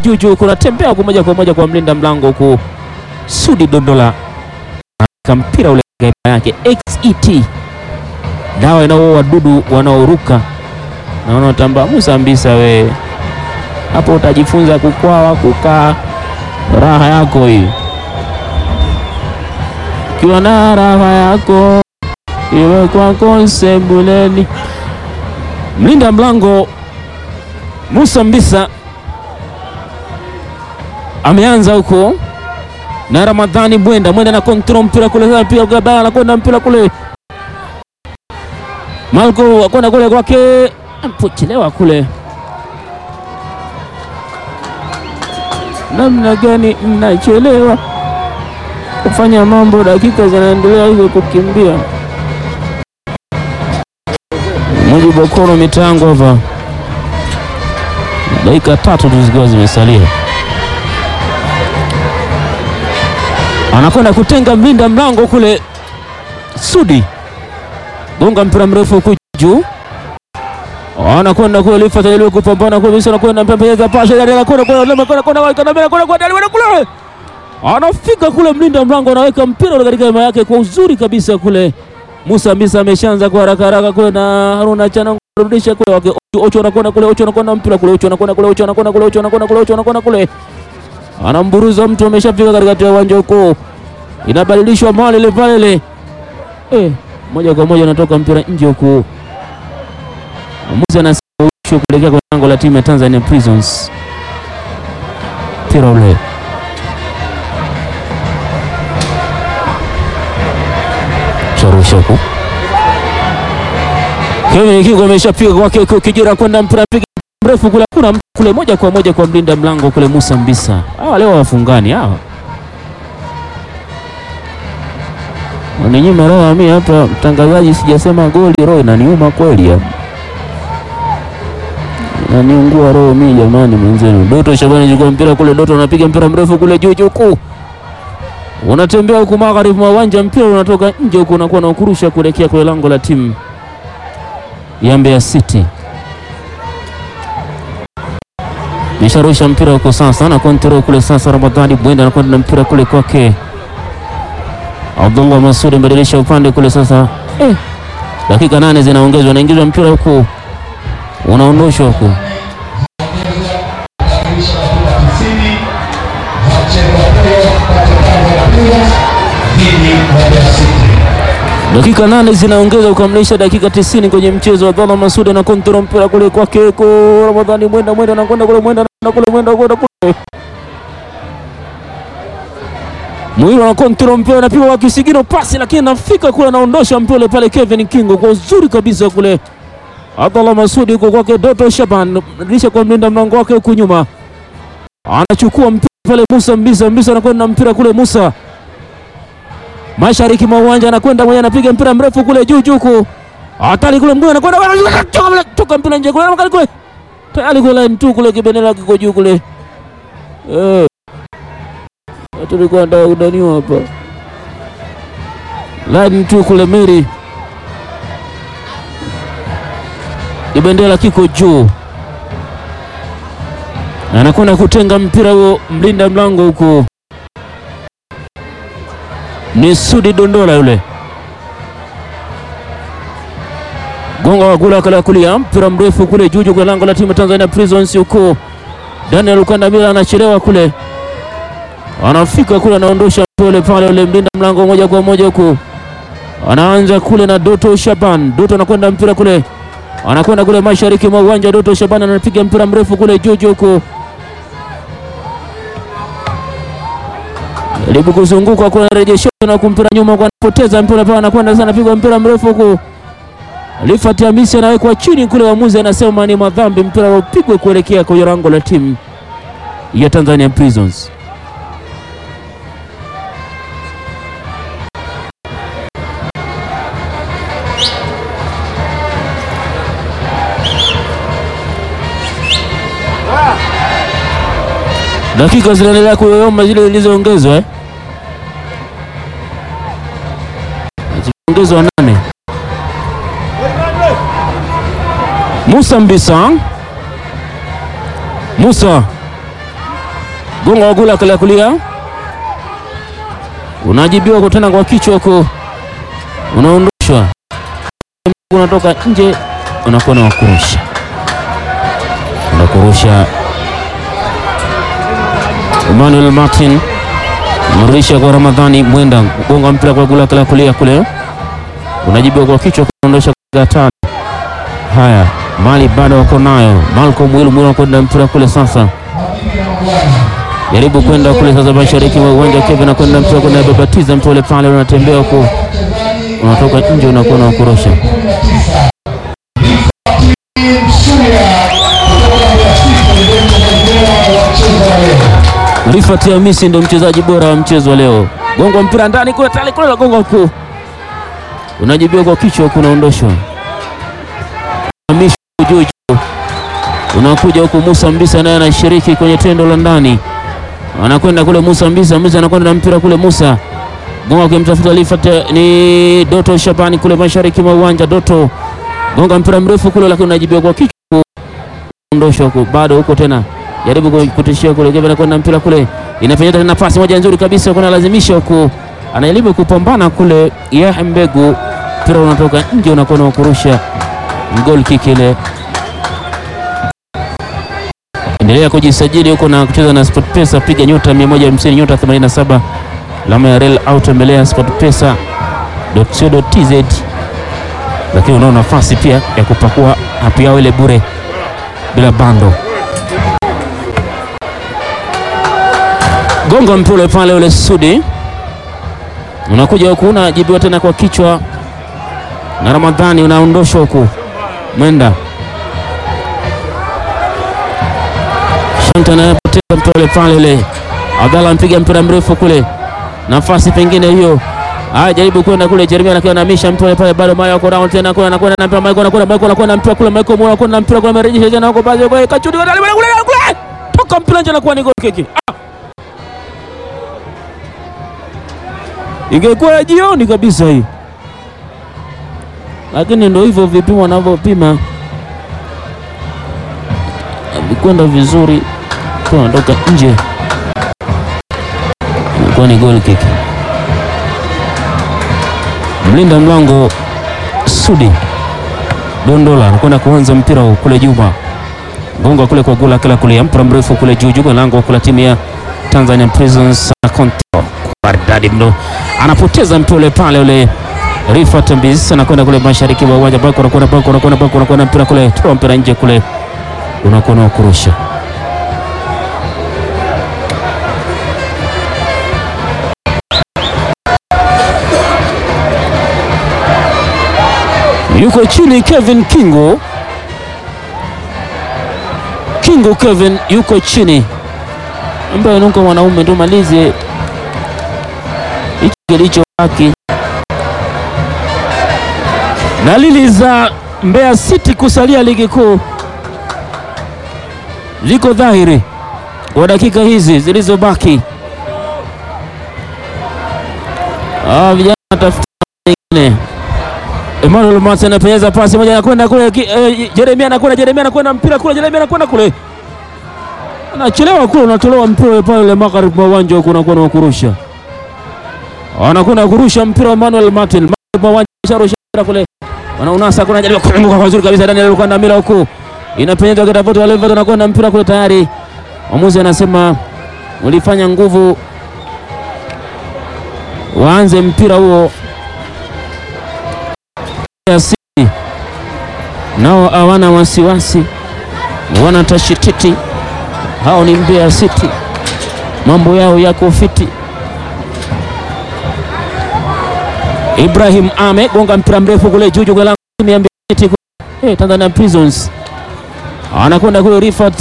juu juu, kunatembea kwa moja kwa moja kwa mlinda mlango huku Sudi Dondola aka mpira ule gaiba yake XET, dawa inaoua wadudu wanaoruka na wanaotambaa. Musa Mbisa, we hapo utajifunza kukwawa, kukaa raha yako hii, ukiwa na raha yako iwe kwako sebuleni. Mlinda mlango Musa Mbisa ameanza huko na Ramadhani Mwenda. Mwenda na kontrol mpira kule, pia Gabala anakwenda mpira kule, Malko akwenda kule kwake, ampochelewa kule. Namna gani mnachelewa kufanya mambo, dakika zinaendelea hivyo kukimbia. Mujibu Okoro mitango hapa, dakika tatu tu zikiwa zimesalia anakwenda kutenga mlinda mlango kule. Sudi gonga mpira mrefu huku juu, anakwenda kule Lifat ajaribu kupambana kule, Misri anakwenda mpembeza pasha, anakwenda kule anakwenda kule, anafika kule, mlinda mlango anaweka mpira ule katika hema yake kwa uzuri kabisa kule. Musa Mbisa ameshaanza kwa haraka haraka kule na Haruna Chana kurudisha kule wake Ocho anakwenda kule, Ocho anakwenda mpira kule, Ocho anakwenda kule, Ocho anakwenda kule, Ocho anakwenda kule, Ocho anakwenda kule anamburuza mtu ameshafika katikati ya uwanja huko, inabadilishwa mali ile pale ile, eh, moja kwa moja anatoka mpira nje huko. Mwamuzi anasema kuelekea kwa lango la timu ya Tanzania Prisons. Mpira ule charusha huko, Kevin Kingo ameshapiga kwake huko, kijira kwenda mpira piga mrefu kule, kuna kule moja kwa moja kwa mlinda mlango kule Musa Mbisa. Hawa leo wafungani hawa waninyima roho mimi hapa, mtangazaji, sijasema goli, roho inaniuma kweli hapa, inaniungua roho mimi jamani, mwenzenu. Doto Shabani chukua mpira kule, Doto anapiga mpira mrefu kule juu juu kuu, unatembea huku magharibi mwa uwanja, mpira unatoka nje huku, unakuwa na ukurusha kuelekea kule lango la timu ya Mbeya City. Nisharusha mpira huko sasa na kontrol kule sasa. Ramadhani Bwenda anakwenda na mpira kule kwake Abdullah Masudi, mbadilisha upande kule sasa. Eh, dakika nane zinaongezwa, naingizwa mpira huku, unaondoshwa huku. Dakika nane zinaongeza kukamilisha dakika tisini kwenye mchezo. Abdallah Masudi na kontrol mpira kule kwake ko Ramadhani Mwenda, Mwenda anakwenda kule, Mwenda anakwenda kule, Mwenda anakwenda kule, Mwiro na kontrol mpira anapigwa kwa kisigino pasi, lakini anafika kule, anaondosha mpira ule pale. Kevin Kingo kwa uzuri kabisa kule. Abdallah Masudi huko kwake Doto Shaban, rudisha kwa mlinda mlango wake huku nyuma, anachukua mpira pale. Musa Mbisa, Mbisa anakwenda mpira kule, Musa mashariki mwa uwanja anakwenda mwenye anapiga mpira mrefu kule juu juu ku hatari kule mguu anakwenda toka mpira nje kule kule tayari kule line tu kule kibendera kiko juu kule eh, tulikuwa ndio udaniwa hapa line tu kule Meri kibendera kiko juu, anakwenda kutenga mpira huo, mlinda mlango huko ni Sudi Dondola yule gonga wa kula kala kulia mpira mrefu kule juju kwa lango la timu Tanzania Prisons huko. Daniel Ukandamila anachelewa kule, anafika kule, anaondosha pole pale ule mlinda mlango moja kwa moja huko, anaanza kule na Doto Shaban. Doto anakwenda mpira kule, anakwenda kule mashariki mwa uwanja. Doto Shaban anapiga mpira mrefu kule juju huko jaribu kuzunguka kuna rejesho na kumpira nyuma kwa anapoteza mpira pale, anakwenda sana, pigwa mpira mrefu huku. Rifat Hamisi anawekwa chini kule, waamuzi anasema ni madhambi, mpira upigwe kuelekea kwenye lango la timu ya Tanzania Prisons. Dakika zinaendelea kuyoyoma zile zilizoongezwa eh? Zimeongezwa nane. Musa Mbisa, Musa gonga wagula kala kulia, unajibiwa kwa tena kwa kichwa huko, unaondoshwa, unatoka nje, unakuwa na wakurusha, unakurusha Emmanuel Martin mrudisha kwa Ramadhani Mwenda, gonga mpira kwa gula kala kulia kule, unajibiwa kwa kichwa, kuondosha kwa tano. Haya, mali bado wako nayo. Malcolm Mwilu Mwilu anakwenda mpira kule sasa, jaribu kwenda kule sasa, mashariki wa uwanja. Kevin anakwenda mpira kwenda babatiza mpira ule pale, unatembea huko, unatoka nje, unakuwa na kurusha Rifat Hamisi ndio mchezaji bora wa mchezo wa leo. Gongo mpira ndani kule tali kule la gongo huku. Unajibiwa kwa kichwa huku unaondoshwa. Hamisi juu juu. Unakuja huku Musa Mbisa naye anashiriki kwenye tendo la ndani. Anakwenda kule Musa Mbisa, Mbisa anakwenda na mpira kule Musa. Gonga akimtafuta Rifat ni Doto Shabani kule mashariki mwa uwanja Doto. Gonga mpira mrefu kule lakini unajibiwa kwa kichwa. Unaondoshwa huku bado huko tena jaribu kutishia kule Kevin anakwenda mpira kule, inapenyeza tena pasi moja nzuri kabisa, kuna lazimisha huku, anajaribu kupambana kule ya Mbegu, mpira unatoka nje, unakuwa na kurusha goal kick ile. Endelea kujisajili huko na kucheza na SportPesa, piga nyota 150 nyota 87 alama ya rel au tembelea sportpesa.co.tz, lakini unao nafasi pia ya kupakua hapo yao ile bure bila bando. Gonga mpira pale ule Sudi unakuja huku unajibiwa tena kwa kichwa na Ramadhani, unaondoshwa huku Mwenda Shanta anayepoteza mpira ule pale ule. Abdalla mpiga mpira mrefu kule, nafasi pengine hiyo. Haya, jaribu kwenda kule, Jeremia anakiwa anahamisha mpira pale, bado Mayo ako round tena kule, anakwenda na mpira Mayo, anakwenda Mayo, anakwenda mpira kule, Mayo mwana anakwenda mpira kule, amerejesha tena huko, bado kwa kachudi kule kule, toka mpira nje, anakuwa ni goal kick. Ingekuwa ya jioni kabisa hii, lakini ndio hivyo vipimo wanavyopima, avikwenda vizuri, tunatoka nje, ilikuwa ni goal kick. Mlinda mlango Sudi Dondola anakwenda kuanza mpira kule Juma gonga kule kwa gula kila kule, mpira mrefu kule juu juu, lango kula timu ya Tanzania Prisons Control maridadi mno, anapoteza mpira ule pale ule. Rifat Mbis anakwenda kule mashariki wa uwanja bako, anakwenda bako, anakwenda bako, anakwenda mpira kule, toa mpira nje kule, unakuwa na kurusha. Yuko chini Kevin Kingo, Kingo Kevin yuko chini, ambaye nuko mwanaume ndo malize hichi kilichobaki. Dalili za Mbeya City kusalia ligi kuu ziko dhahiri kwa dakika hizi zilizobaki. Ah, vijana watafuta nyingine. Emmanuel Martin anapenyeza pasi moja, anakwenda kule eh, Jeremia anakwenda, Jeremia anakwenda mpira kule, Jeremia anakwenda kule, anachelewa kule, unatolewa mpira pale ile magharibi mwa uwanja huko, unakuwa na kurusha, anakwenda kurusha mpira wa Emmanuel Martin magharibi mwa uwanja, sharusha kule, wanaunasa kuna jaribu kufunga kwa nzuri kabisa, Daniel alikwenda mila huko, inapenyeza kwa Voto Levet, anakwenda mpira kule tayari, mwamuzi anasema ulifanya nguvu, waanze mpira huo City nao hawana wasiwasi, wana tashititi. Hao ni Mbeya City, mambo yao yako fiti. Ibrahim Ame gonga mpira mrefu kule juu juu, Mbeya City hey, Tanzania Prisons anakwenda kule. Rifat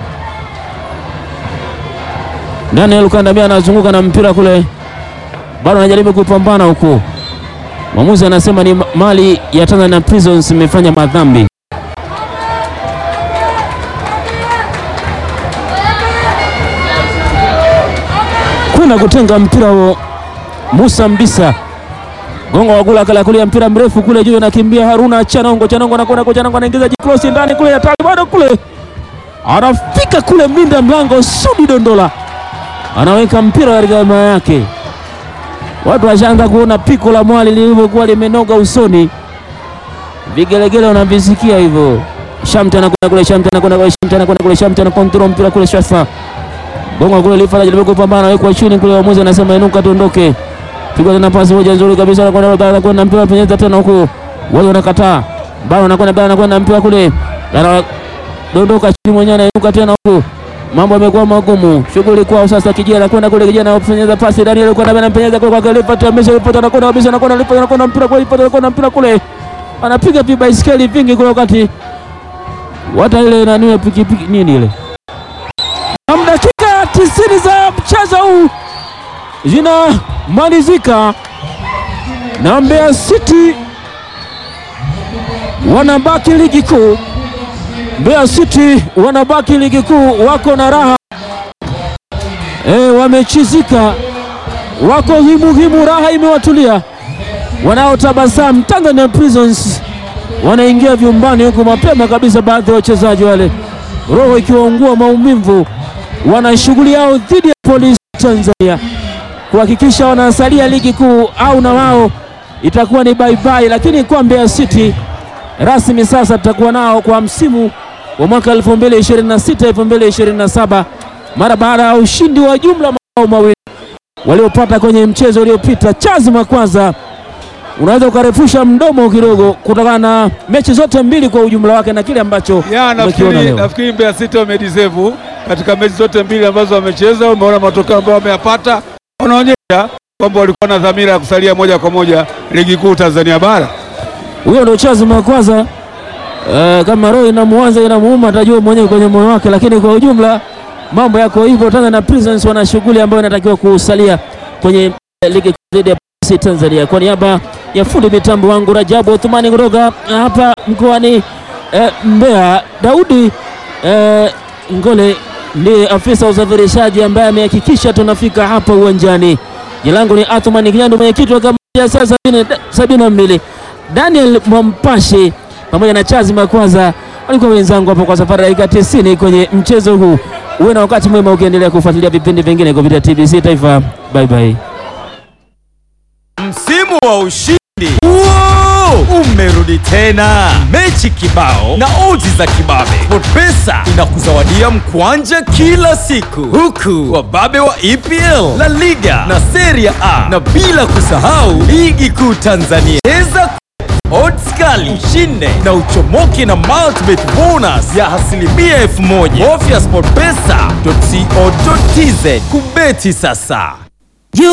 Daniel Kandamia anazunguka na mpira kule, bado anajaribu kupambana huku Mwamuzi anasema ni mali ya Tanzania Prisons imefanya madhambi. Kwenda kutenga mpira huo, Musa Mbisa gonga wagula kala kulia mpira mrefu kule juu, anakimbia Haruna Chanongo, Chanongo anakwenda kwa Chanongo, anaingiza jikrosi ndani kule, hatari bado kule, anafika kule, mlinda mlango Sudi Dondola anaweka mpira katika hema yake. Watu washaanza kuona piko la mwali lilivyokuwa limenoga usoni, vigelegele wanavisikia hivyo. Shamte anakwenda kule, Shamte anakwenda kule, Shamte anakwenda kule, Shamte anakontrol mpira kule, Shasa bonga kule, Lifa anajaribu kupambana, wekwa chini kule, waamuzi anasema inuka, tuondoke. Pigwa tena pasi moja nzuri kabisa, anakwenda anakwenda mpira penyeza tena huko, wale wanakataa, bao anakwenda bao anakwenda mpira kule, anadondoka chini mwenyewe, anainuka tena huko mambo yamekuwa magumu, shughuli kwao sasa. Kijana anakwenda kule, kijana anapenyeza pasi, Daniel kwenda bana, anapenyeza kule kwa Lifa, amesha Lifa, anakwenda kabisa, anakwenda Lifa, anakwenda mpira kule, Lifa anakwenda mpira kule, anapiga vibaiskeli vingi kule, wakati hata ile nani pikipiki nini ile. Na dakika tisini za mchezo huu zinamalizika na Mbeya City wanabaki ligi kuu. Mbeya City wanabaki ligi kuu, wako na raha e, wamechizika, wako himuhimu, raha imewatulia, wanaotabasamu. Tanzania Prisons wanaingia vyumbani huko mapema kabisa, baadhi ya wachezaji wale, roho ikiwaungua maumivu, wana shughuli yao dhidi ya Polisi Tanzania kuhakikisha wanasalia ligi kuu, au na wao itakuwa ni bye bye. Lakini kwa Mbeya City rasmi sasa tutakuwa nao kwa msimu wa mwaka 2026 2027 mara baada ya ushindi wa jumla mabao mawili waliopata kwenye mchezo uliopita. Chazima kwanza, unaweza ukarefusha mdomo kidogo kutokana na mechi zote mbili kwa ujumla wake na kile ambacho Ya, umekiona nafikiri leo. nafikiri Mbeya City wamedeserve katika mechi zote mbili ambazo wamecheza. Umeona matokeo ambayo wameyapata, wanaonyesha kwamba walikuwa na dhamira ya kusalia moja kwa moja ligi kuu Tanzania bara. Huyo ndio Chazima kwanza. Eh, kama roho inamuanza inamuuma atajua mwenyewe kwenye moyo wake, lakini kwa ujumla mambo yako hivyo. Tanzania Prisons wana shughuli ambayo inatakiwa kusalia kwenye eh, ligi kuu dhidi ya Polisi Tanzania. Kwa niaba ya fundi mitambo wangu Rajabu Othmani kutoka hapa mkoani eh, Mbeya, Daudi eh, Ngole ndiye afisa usafirishaji ambaye amehakikisha tunafika hapa uwanjani. Jina langu ni Athmani Kinyandu, mwenyekiti wa kamati ya saa sabini sabini na mbili Daniel Mwampashe pamoja na Chazima kwanza walikuwa wenzangu hapo kwa safari ya dakika 90 kwenye mchezo huu. Uwe na wakati mwema ukiendelea kufuatilia vipindi vingine kupitia TBC Taifa. Bye bye. Msimu wa ushindi Wow! umerudi tena, mechi kibao na odds za kibabe. SportPesa inakuzawadia mkwanja kila siku, huku wababe wa EPL, La Liga na Serie A, na bila kusahau ligi kuu Tanzania. Cheza odds kali, ushinde na uchomoke na multibet bonus ya asilimia elfu moja. Bofya sportpesa.co.tz kubeti sasa.